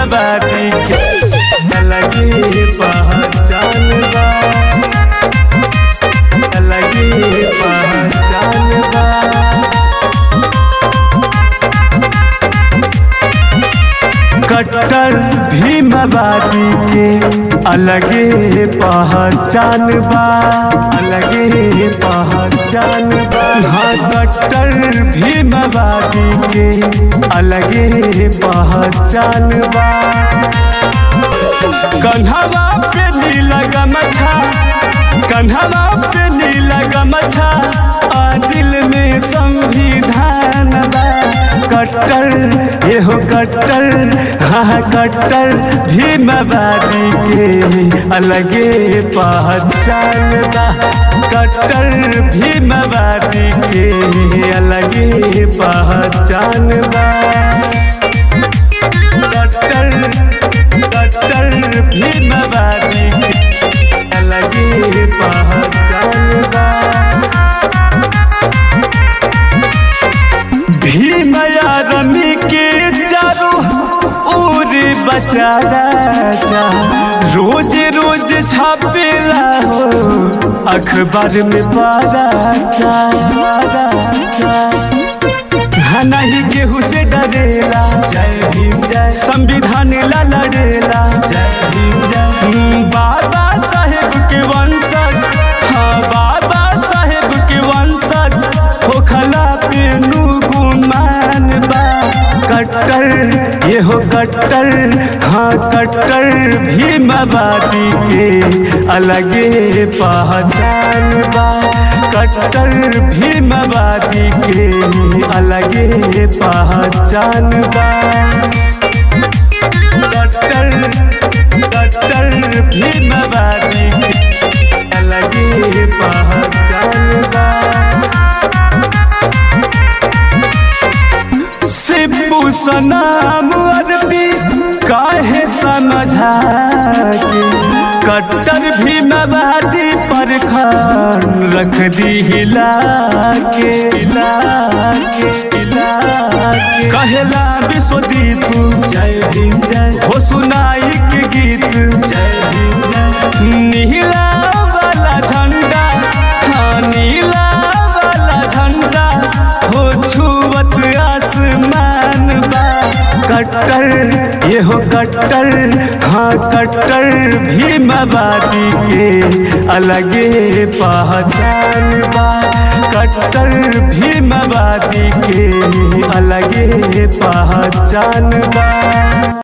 भीमवादी के अलगे पहचान बा अलगे पहचान बा कट्टर भीमवादी के अलगे पहचान बा अलगे पहचान बा हाँ कट्टर भीमवादी के अलगे पहचान बा कन्हवा पे नीला गमछा कन्हवा पे नीला गमछा आ दिल में संविधान बा कट्टर एहो कट्टर हाँ कट्टर भीमवादी के अलगे पहचान बा कट्टर भीमवादी के अलगे पहचान बा कट्टर कट्टर भीमवादी के अलगे पहचान बा भीम यादमी के चारो ओर बचा राजा रोज रोज छापेला हो अखबार में पारा चा पारा चा हाँ नहीं केहू से डरेला जय भीम जय संविधान ला लड़ेला जय भीम जय बाबा साहेब के वंशज हाँ बाबा साहेब के वंशज होखला पे नू गुमान बा कट्टर ये हो कट्टर हाँ कट्टर भीमवादी के अलगे पहचान बा कट्टर भीमवादी के अलगे पहचान बा कट्टर कट्टर भीमवादी के अलगे पहचान बा सिब्बू सनाम अरबी काहे समझा के कट्टर भी मवादी पर खान रख दी हिला के हिला के हिला के कहला विश्वदीप जय भीम जय हो सुनाई के गीत जय भीम जय नीला वाला झंडा हाँ नीला वाला झंडा हो छुवत आसमान बा कट्टर ये हो कट्टर हाँ कट्टर भीमवादी के अलगे पहचान बा कट्टर भीमवादी के अलगे पहचान बा